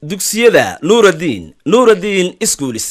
dugsiyada nuuraddiin nuuraddiin iskuulis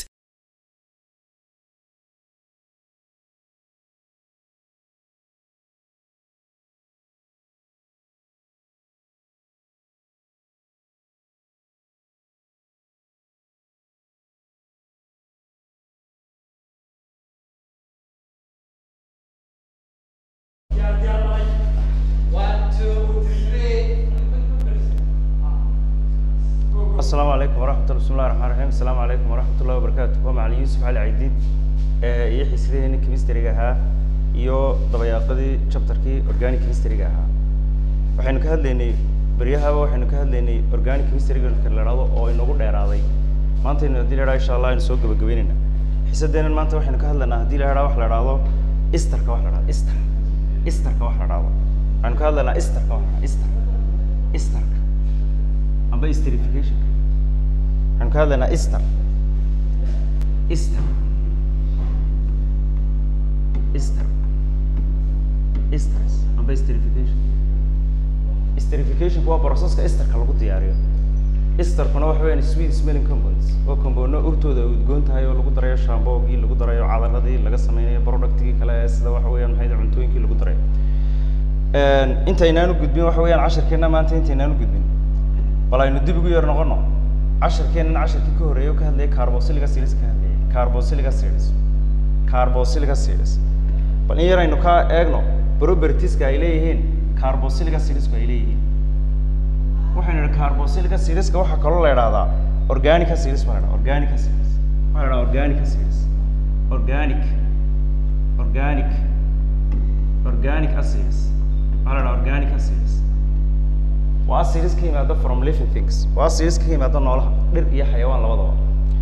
asalaamu calaykum waraxmatullah bismillahi raxmaan raxiim asalaamu calaykum waraxmatullahi wabarakaatu waa macalin yuusuf cali caydiid ee iyo xiisadaheenii chemistryga ahaa iyo dabayaaqadii chapterkii organic chemistryga ahaa waxaynu ka hadlaynay beryahaba waxaynu ka hadlaynay organic chemistryga la idhahdo oo inagu dheeraaday maantaynu haddii la idhaha insha allah aynu soo gabagabeynayna xiisadeenan maanta waxaynu ka hadlaynaa haddii la idhaha wax la idhahdo isterka wax la idhahdo ister isterka wax la idhahdo waxaynu ka hadlaynaa isterka wax la idhahdo ister isterka amba esterification waxaan ka hadlaynaa easter easter easter esters amba esterification esterificationku waa processka esterka lagu diyaariyo esterkuna waxa weeyaan sweet smelling compounds oo compoundno urtooda ay udgoon tahay oo lagu darayo shamboogii lagu darayo cadaladii laga sameynayo productigii kale ee sida waxa weeyaan maxay cuntooyinkii lagu darayo intaynaan u gudbin waxa weeyaan casharkeena maanta intaynaan u gudbin bal aynu dib ugu yar noqono casharkeenan casharkii ka horreeyay oo ka hadlayay carbosilica series ka hadlayay carbosilica series carbosilica series bal in yar aynu ka eegno propertieska ay leeyihiin carbosilica seriesku ay leeyihiin waxaynu idhi carbosilica serieska waxaa kaloo la idhahdaa organica series baa la idhaha organica series waxaa la idhaha organica series organic organic organic acids waxaa la idhaha organic acids waa acids ka yimaada from living things waa acids ka yimaada noolaha dhir iyo xayawaan labadaba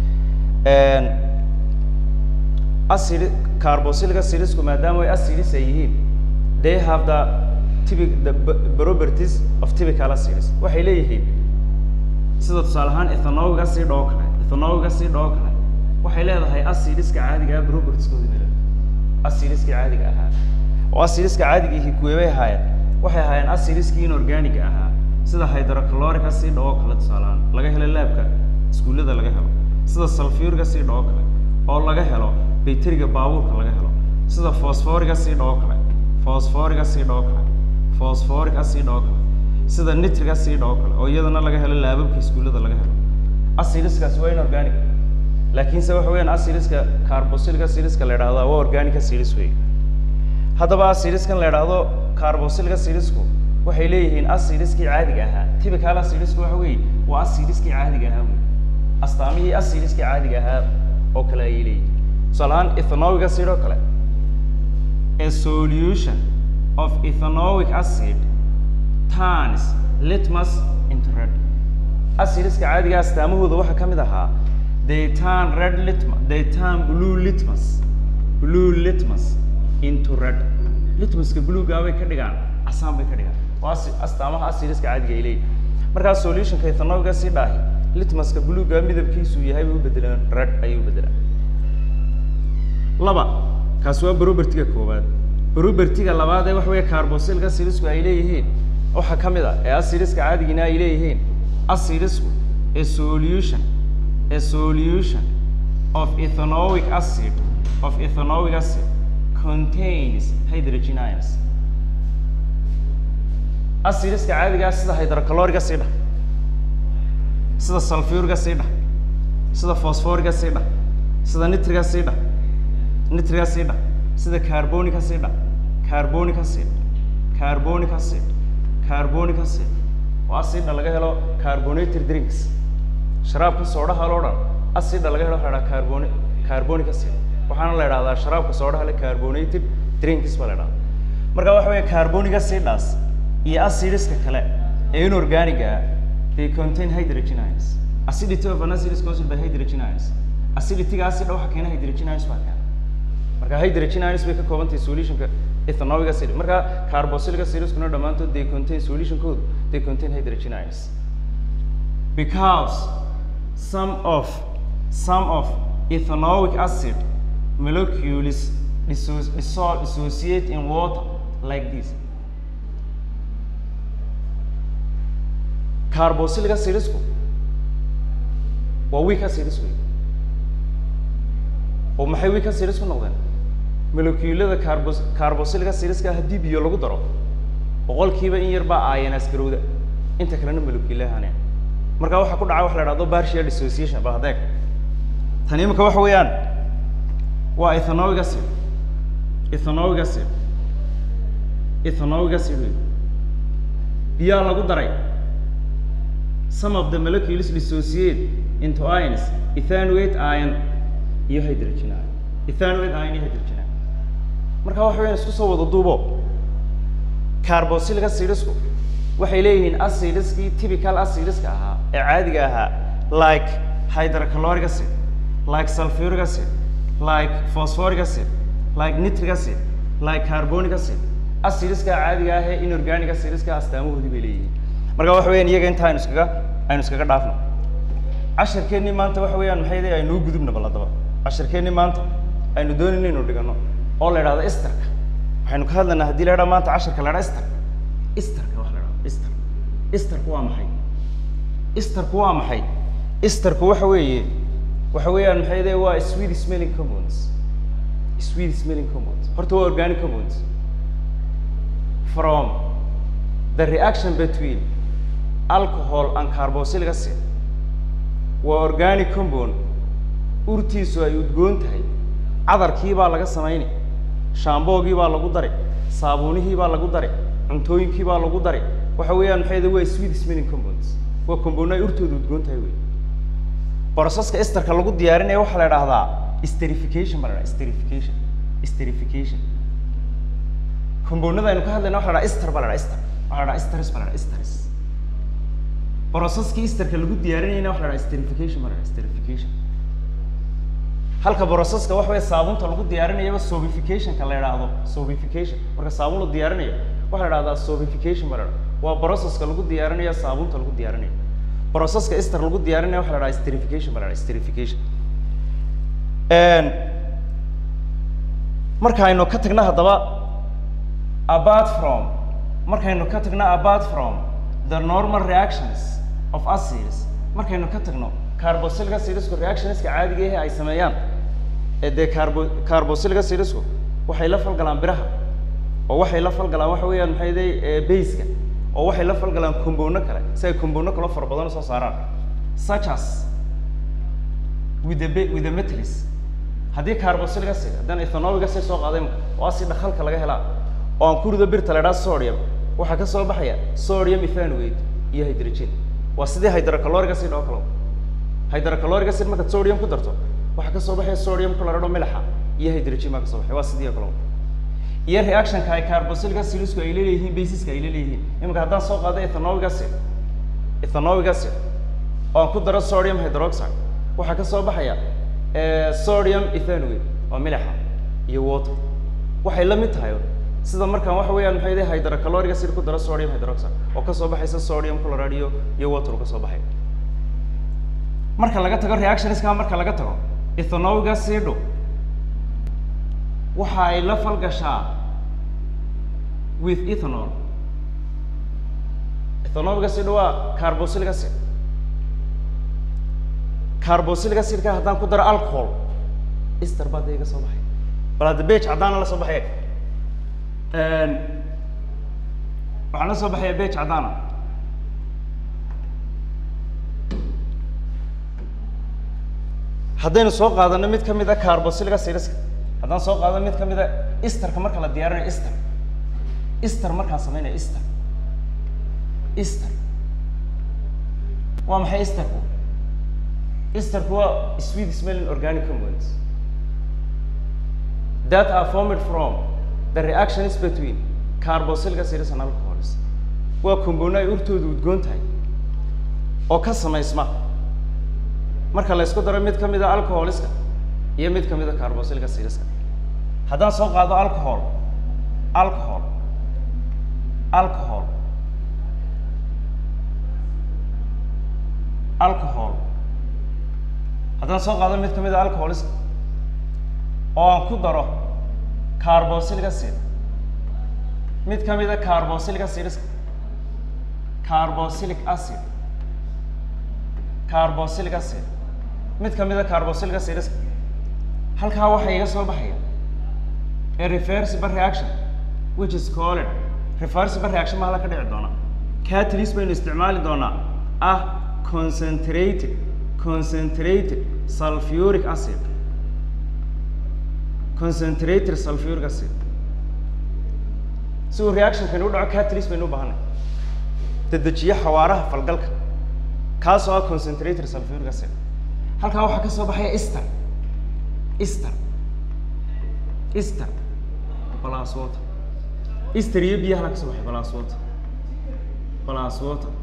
acid carbosilica acidsku maadaama ay acids ay yihiin they have the typic the properties of typical acids waxay leeyihiin sida tusaale ahaan ethanoic acid oo kale ethanoic acid oo kale waxay leedahay acidska caadiga ah propertieskooda meel acidska caadiga ahaa oo acidska caadiga ihi kuweebay ahaayeen waxay ahaayeen acidskii inorganiga ahaa sida hydrochloric acid oo kale tusaalehaan laga helo laabka iskuullada laga helo sida sulfuric acid oo kale oo laga helo bayteriga baabuurka laga helo sida phosphoric acid oo kale phosphoric acid oo kale phosphoric acid oo kale sida nitric acid oo kale oo iyadana laga helo laababka iskuullada laga helo acidskaasi waa inorganic laakiinse waxa weeyaan acidska carbosilic acidska la idhahdaa waa organic acids wey haddaba acidiskan la idhaahdo carbosilic acidsku waxay leeyihiin acidiskii caadiga ahaa typical acidisku waxa weeye waa acidiskii caadiga ahaa wey astaamihii acidiskii caadiga ahaa oo kale ayay leeyihiin tusaale ahaan ethanoic acid oo kale a solution of ethanoic acid turns litmus into red acidiska caadiga astaamahooda waxaa ka mid ahaa they turn red litmus they turn blue litmus blue litmus into red litmuska bluega bay ka dhigaan casaan bay ka dhigaan waa astaamaha acidiska caadiga ay leeyihin markaa solutionka ethanoic acid ahi litmuska bluega midabkiisu yahay bay u bedelaan red ayay u bedelaan laba kaasi waa propertiga koowaad propertiga labaad ee waxa weeye carbosilic acidisku ay leeyihiin waxaa ka mid a ee acidiska caadigina ay leeyihiin acidisku a solution a solution of ethanoic acid of ethanoic acid contains hydrogen ions acidiska caadigaa sida hydrochloriga sii dhah sida sulfuriga sii dhah sida phosphoriga sii dhah sida nitriga sii dhah nitriga sii dhah sida carbonica sii dhah carbonic acid carbonic acid carbonic acid waa acidda laga helo carbonated drinks sharaabka soodhaha loo dhan acidda laga helo waxaa dhaha carboni carbonic acid waxaana la idhahdaa sharaabka soodhaha le carbonated drinks baa la idhahdaa marka waxa weeye carbonic acidaas iyo acidiska kale ee inorganiga ah they contain hydrogen ions acidity of an acid is caused by hydrogen ions acidityga acidda waxa keena hydrogen ions baa keena marka hydrogen ions bay ka kooban tahay solutionka ethanoic acid marka carbosilic acidiskuna dhammaantood they contain solution code they contain hydrogen ions because some of some of ethanoic acid molecules disso- dissol- dissociate in water like this carbosilic acidisku waa weak acids wey oo maxay weak acids ku noqdeen molecuulada carbos carboxylic acidska haddii biyo lagu daro boqolkiiba in yar baa ionas garowda inta kalena molecuulahaane marka waxaa ku dhaca wax la dhahdo partial dissociation bal hadeeg tan imika waxa weeyaan waa ethanoic acid ethanoic acid ethanoic acid wey biyaa lagu daray some of the molecules dissociate into ions ethanoate ion iyo hydrogen ion ethanoate ion iyo hydrogen ion marka waxa weeyaan isku soo wada duubo carboxylic acidsku waxay leeyihiin acidskii typical acidska ahaa ee caadiga ahaa like hydrochloric acid like sulfuric acid like phosphoric acid like nitric acid like carbonic acid acidska caadiga ah ee inorganic acidska astaamahoodii bay leeyihiin marka waxa weeyaan iyaga inta aynu iskaga aynu iskaga dhaafno casharkeennii maanta waxa weeyaan maxay leeyahay aynuu gudubna bal haddaba casharkeennii maanta aynu doonayno inuu dhigano oo la idhahdo esterka waxaynu ka hadlaynaa haddii la idhaha maanta casharka la idhaha ester esterka wax la idhahdo ester esterku waa maxay esterku waa maxay esterku waxa weeye waxa weeyaan maxay leeyahay waa sweet smelling compounds sweet smelling compounds horta waa organic compounds from the reaction between alcohol and carboxylic acid waa organic compound urtiisu ay udgoon tahay cadarkii baa laga samayni shaamboogii baa lagu daray saabuunihii baa lagu daray cuntooyinkii baa lagu daray waxa weeyaan maxay waa sweet smelling compounds waa compound ay urtooda udgoon tahay wey processka esterka lagu diyaarinaya waxaa la idhaahdaa esterification baa la idhaha esterification esterification compoundada aynu ka hadlayna waxa la dhaha ester baa la dhaha ester waxa la dhaha esteris baa la dhaha esteris processkii esterka lagu diyaarinayna waxa la dhaha esterification baa la dhaha esterification halka processka waxa weeye saabunta lagu diyaarinayaba sobificationka la idhaahdo sobification marka saabun la diyaarinayo waxaa la idhahdaa sobification baa la dhaha waa processka lagu diyaarinayo saabunta lagu diyaarinayo processka ester lagu diyaarinayo waxa la dhaha esterification baa la dhaha esterification markaaynu ka tagna haddaba apart from markaynu ka tagno apart from the normal reactions of acids markaynu ka tagno carboxylic acidsku reactionska caadiga ahe ay sameeyaan ee dee carbo carboxylic acidsku waxay la falgalaan biraha oo waxay la falgalaan waxa weeyaan maxay day baseka oo waxay la falgalaan compoundno kale si ay compoundno kale fara badan usoo saaraan such as with the ba- with the metals haddii carboxylic acid haddaan ethanoic acid soo qaaday oo acid dhakalka laga helaa oo aan ku rido birta la idhaha sodium waxaa ka soo baxaya sodium ethanoate iyo hydrogen waa sidii hydrochloric acid oo kale hydrochloric acid markaad sodium ku darto waxaa kasoo baxaya sodium chloride oo milaxa iyo hydrogen baa kasoo baxaya waa sidii oo kale iyo reactionka ay carboxylic acidsku ay leeyihiin basiska ay leeyihiin iminka haddaan soo qaado ethanoic acid ethanoic acid oo aan ku daro sodium hydroxide waxaa kasoo baxaya sodium ethanoate waa milaxa iyo water waxay la mid tahay sida markaan waxa weeyaan maxay leeyahay hydrochloric acid ku daro sodium hydroxide oo kasoo baxaysa sodium chloride iyo iyo water kasoo baxay marka laga tago reactionska marka laga tago ethanoic acidu waxa ay la falgashaa with ethanol ethanoic acid waa carboxylic acid carboxylic acidka haddaan ku daro alcohol ester baa dee iga soo baxay bal hadda bage caddaana la soo baxay waxaan la soo baxaya bage caddaana haddaynu soo qaadano mid ka mid a carboxylic acidska haddaan soo qaadano mid ka mid a esterka marka la diyaarinayo ester ester markaan samaynayo ester ester waa maxay esterku esterku waa sweet smelling organic compounds that are formed from the reactions between carboxylic acids and alcohols waa compound ay urtoodu udgoon tahay oo ka samaysma marka la isku daro mid ka mid a alcoholiska iyo mid ka mid a carboxylic acidska haddaan soo qaado alcohol alcohol alcohol alcohol haddaan soo qaado mid ka mid a alcoholiska oo aan ku daro carboxylic acid mid ka mid a carboxylic acidska carboxylic acid carboxylic acid mid ka mida carboxylic acids halkaa waxaa iga soo baxaya a reversible reaction which is called reversible reaction ma hala ka dhici doona catalyst baynu isticmaali doonaa ah concentrated concentrated sulfuric acid concentrated sulfuric acid si uu reactionkani u dhaco catalyst baynu u baahanay dedejiye xawaaraha falgalka kaasoo ah concentrated sulfuric acid halkaa waxaa ka soo baxaya ester ester ester plus water ester iyo biyaha la ka soo baxay plus water plus water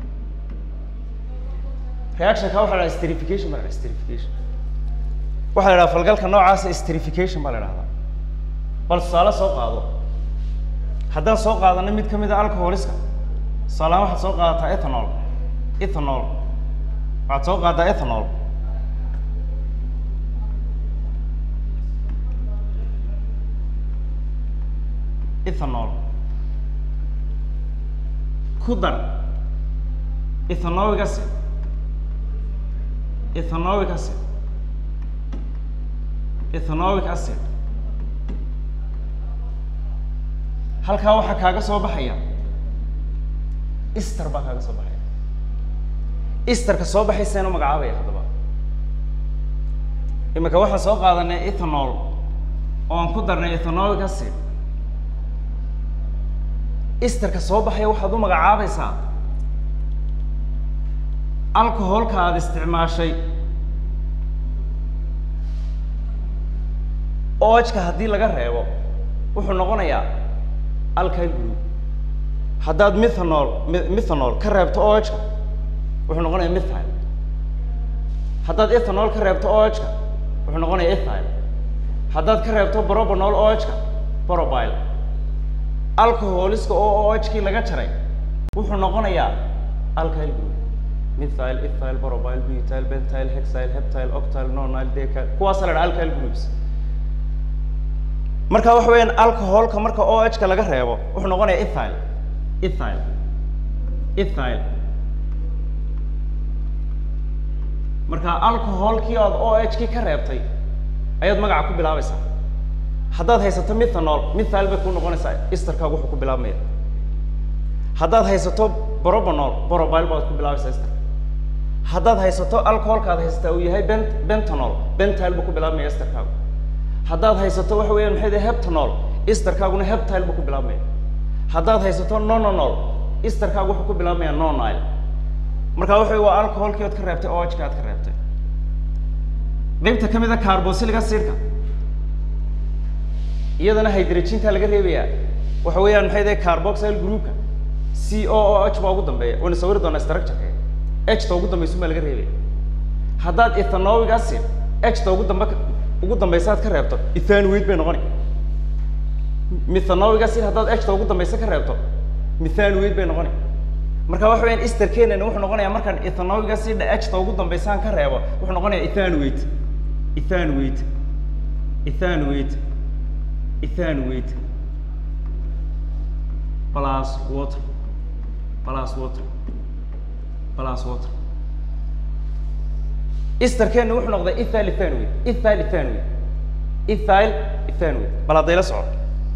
reaction ka waxaa la dhaha esterification baa la dhaha esterification waxaa la dhaha falgalka noocaasa esterification baa la dhahdaa bal tusaale soo qaado haddaan soo qaadano mid ka mid a alcoholiska tusaalahaan waxaad soo qaadataa ethanol ethanol waxaad soo qaaddaa ethanol ethanol ku dar ethanoic acid ethanoic acid ethanoic acid halkaa waxaa kaaga soo baxaya ester baa kaaga soo baxaya esterka soo baxayseenu magacaabaya haddaba imika waxaan soo qaadanay ethanol oo aan ku darnay ethanoic acid esterka soo baxaya waxaad u magacaabaysaa alcoholka aada isticmaashay ojka haddii laga reebo wuxuu noqonayaa alkyl group haddaad methanol mi- methanol ka reebto ojka wuxuu noqonayaa methyl haddaad ethanol ka reebto ojka wuxuu noqonayaa ethyl haddaad ka reebto brobanol ojka borobile alcoholiska oo ojkii laga jaray wuxuu noqonayaa alkyl group methyl ethyl borobile butyl bentyl hexyl heptyl octyl nonyle decyl kuwaasa la dhaha alkyl groups marka waxa weeyaan alcoholka marka OH-ka laga reebo wuxuu noqonayaa ethyl ethyl ethyl marka alcoholkii aad OH-kii ka reebtay ayaad magaca ku bilaabaysaa haddaad haysato methanol methyl bay ku noqonaysaa esterkaagu wuxuu ku bilaabmaya haddaad haysato brobanol borobile baad ku bilaabaysaa ester haddaad haysato alcoholka aad haysataa uu yahay ben bentanol bentyl buu ku bilaabmaya esterkaagu haddaad haysato waxa weeyaan maxay dahay heptanol esterkaaguna heptyl buu ku bilaabmaya haddaad haysato nonanol esterkaagu wuxuu ku bilaabmaya nonile marka waxa wey waa alcoholkii ood ka reebtay OH-ka aad ka reebtay qaybta ka mid a carboxylic acidka iyadana hydrogenka laga reebayaa waxa weeyaan maxay dahay carboxyl groupka c o o h baa ugu dambeeya wayna sawiri doonaa structure-ka h ta ugu dambaysa baa laga reebaya haddaad ethanoic acid h ta ugu dambe ugu dambaysa aad ka reebto ethanoid bay noqoni methanoic acid haddaad h ta ugu dambaysa ka reebto methanoid bay noqoni marka waxa weeyaan esterkenana wuxuu noqonayaa markaan ethanoic acid h ta ugu dambaysaan ka reebo wuxuu noqonayaa ethanoid ethanoid ethanoid ethanoid plus water plus water plus water esterkeena wuxuu noqday ethyl ethanoid ethyl ethanoid ethyl ethanoid bal haddayla soco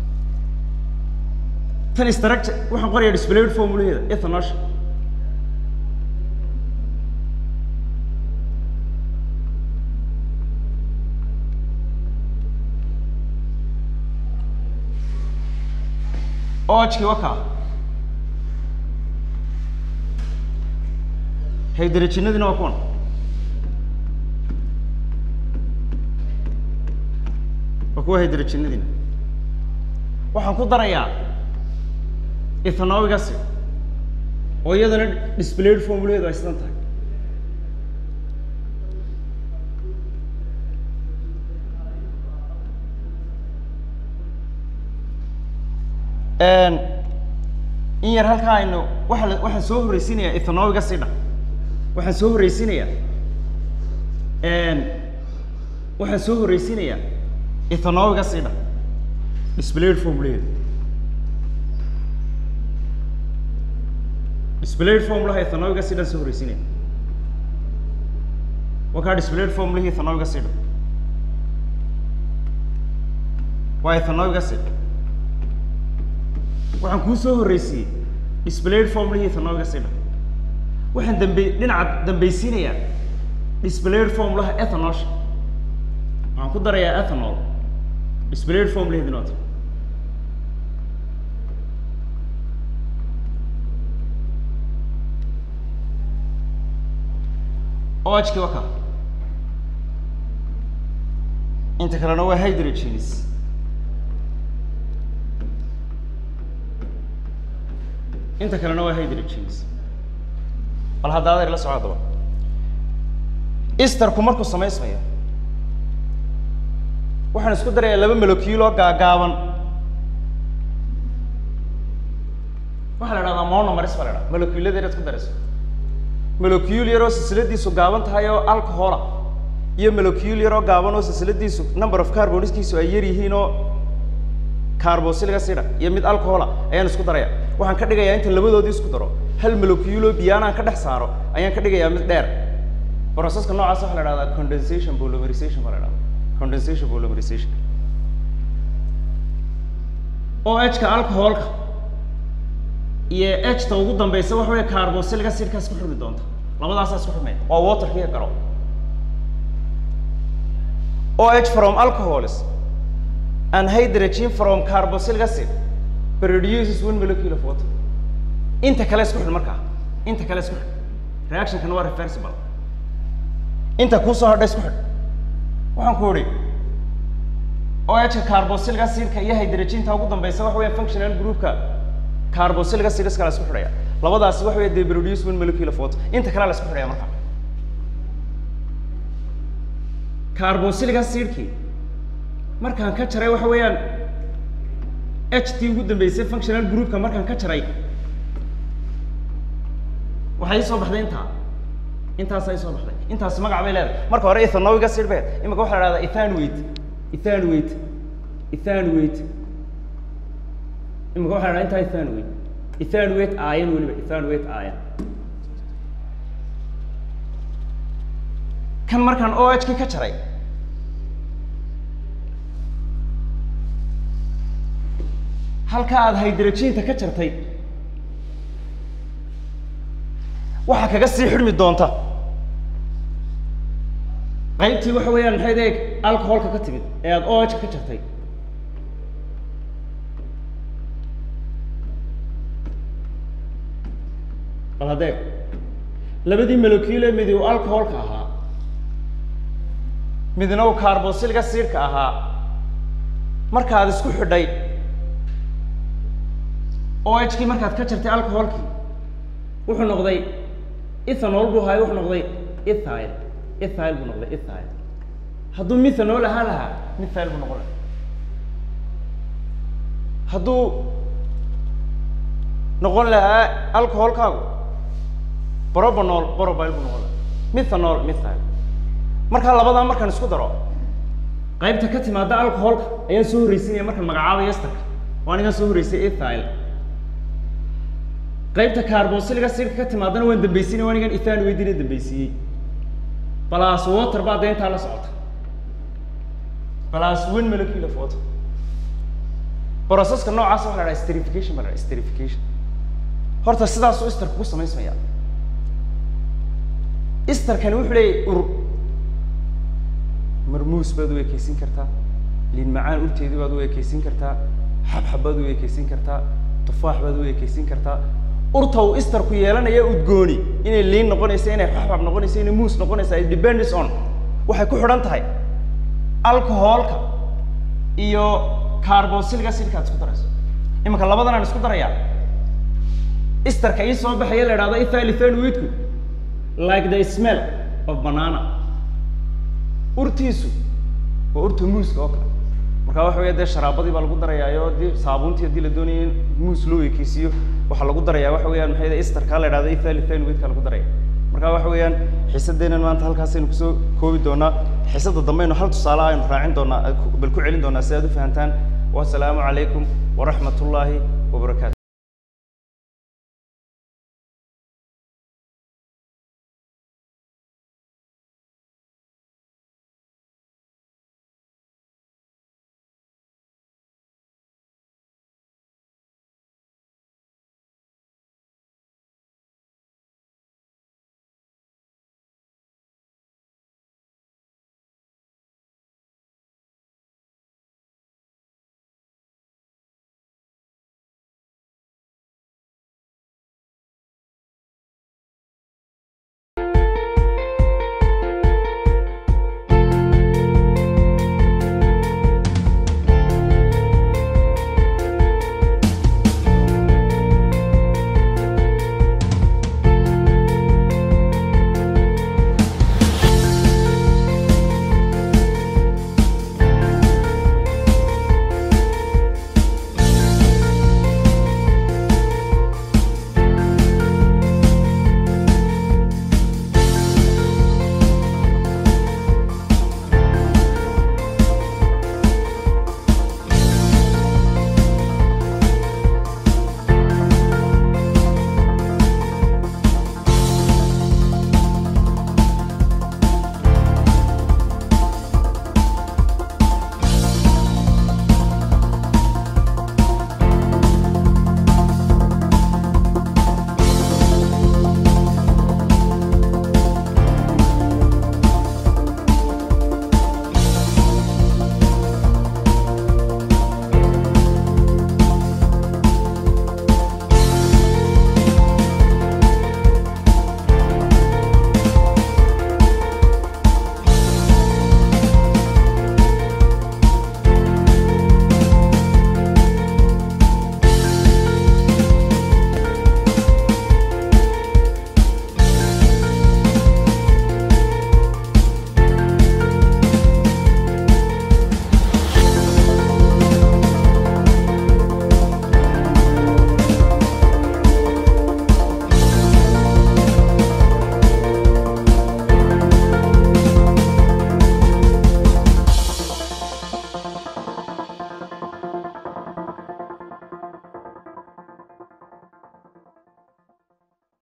tan structure waxaan qorayaa displayed formulaheeda ethanosh OH-kii waa kaa hydrogenadina waa kuwan waa kuwa hydrogenadina waxaan ku darayaa ethanoic acid oo iyadana displayed formulaheedu ay sidan tahay in yar halkaa aynu waxa la waxaan soo horreysiinayaa ethanoic acida waxaan soo horreysiinayaa waxaan soo horreysiinayaa ethanoic acida displayed formulaheedu displayed formulaha ethanoic acidaan soo horreysiinaya waa kaa displayed formulihii ethanoic acid waa ethanoic acid waxaan kuu soo horreysiiyey displayed formulihii ethanoic acid waxaan dambe dhinaca dambeysiinayaa displayed formulaha ethanosha waxaan ku darayaa ethanol displayed formulaheedi noota OH-ki waa kaa inta kalena waa hydrogenes inta kalena waa hydrogenes bal hadda adeer la soco haddaba easterku markuu samaysmayo waxaan isku darayaa laba molecule oo gaagaaban waxaa la idhahdaa monomeris baa la idhaha moleculeada inaad isku darayso molecule yaroo silsiladiisu gaaban tahay oo alcohola iyo molecule yaroo gaaban oo silsiladiisu number of carboniskiisu ay yar yihiin oo carboxylic acid iyo mid alcohola ayaan isku daraya waxaan ka dhigayaa inta labadoodii isku daro hal molecule oo biyaanaan ka dhex saaro ayaan ka dhigayaa mid dheer processka noocaas waxaa la idhahdaa condensation polymerization baa la idhahdaa condensation polymerization OH-ka alcoholka iyo H-ta ugu dambeysa waxa weeye carboxylic acidkaas ku xirmi doonta labadaasaa isku xirmaya waa waterkiiyo garo OH from alcohols and hydrogen from carboxylic acid produces one molecule of water inta kale isku xidh markaa inta kale isku xidh reactionkana waa reversible inta kuusoo hadha isku xidh waxaan ku idhi OH-ka carboxylic acidka iyo hydrogen-ta ugu dambeysa waxa weeye functional groupka carboxylic acid iska la isku xidhaya labadaasi waxa weeye they produce one molecule of water inta kale la isku xidhaya marka carboxylic acidkii markaan ka jaray waxa weeyaan h t ugu dambeysay functional groupka markaan ka jaray waxay ii soo baxday intaa intaasa ii soo baxday intaasi magac bay leedahay marka hore ethanoic acid bay imika waxaa la dhahdaa ethanweight ethanweight ethanweight imika waxaa la dhahdaa intaa ethanweight ethanweight iron weliba ethanweight iron kan markaan oh kii ka jaray halka aada hydrogenka ka jartay waxaa kaga sii xidhmi doonta qaybtii waxa weeyaan maxay deeg alcoholka ka timid ee aada oh ka jartay bal hadeeg labadii molecule midi uu alcoholka ahaa midna uu carboxylic acidka ahaa markaad isku xidhay oh kii markaad ka jartay alcoholkii wuxuu noqday ethanol buu ahaay wuxuu noqday ethyl ethyl buu noqday ethyl hadduu methanol ahaan lahaa methyl buu noqon lahaa hadduu noqon lahaa alcoholkaagu probanol probil buu noqon lahaa methanol methyl markaa labadaa markaan isku daro qaybta ka timaada alcoholka ayaan soo horreysinaya markaan magacaabay esterka oo anigaan soo horreysay ethyl qaybta carboxylic acidka ka timaadana waan dambeysinay anigan ethan weydina dambeysiiyey plus water baa dee intaa la socota plus one molecule of water processka noocaas waxa la dhaha sterification baa la dhaha sterification horta sidaasuu esterka ku samaysmaya esterkani wuxuu leeyahy ur marmuus baad u ekeysin kartaa liin macaan urteedii baad u ekeysin kartaa xabxab baad u ekeysin kartaa tufaax baad u ekeysin kartaa urta uu esterku yeelanaya udgooni inay liin noqonayso inay xabxab noqonayso inay muus noqonayso it depends on waxay ku xidhan tahay alcoholka iyo carboxylic acidka aad isku darayso iminka labadan aan isku darayaa esterka ii soo baxaya la idhahdo ethyl ethanoidku like the smell of banana urtiisu waa urta muuska oo kale markaa waxa weya dee sharaabadii baa lagu darayaayo dii saabuuntii haddii la doonaya in muus loo ekeysiiyo waxaa lagu darayaa waxa weeyaan maxay esterka la idhahdo ethyl ethanoidka lagu daraya marka waxa weeyaan xiisadeenan maanta halkaasaynu kusoo koobi doonaa xiisada dambeynu hal tusaale aynu raacin doonaa bal ku celin doonaa si aad u fahantaan wasalaamu calaykum waraxmat ullaahi wabarakaatu